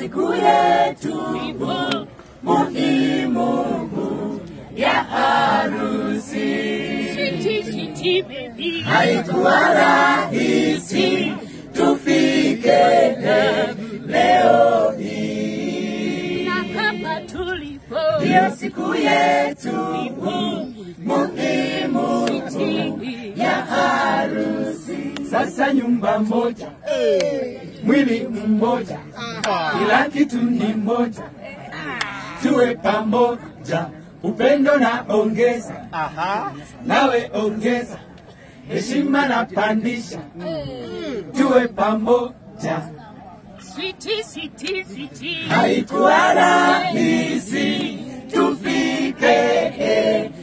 siku yetu muhimu ya harusi. Sweetie, sweetie baby. Haikuwa rahisi tufike leo hii, Na hapa tulipo. ndiyo siku yetu muhimu Sweetie. ya harusi. Sasa nyumba moja, mwili mmoja, kila kitu ni moja, tuwe pamoja, upendo na ongeza, nawe ongeza, heshima na pandisha, tuwe pamoja. Sweetie, sweetie, sweetie. Haikuwa rahisi tufike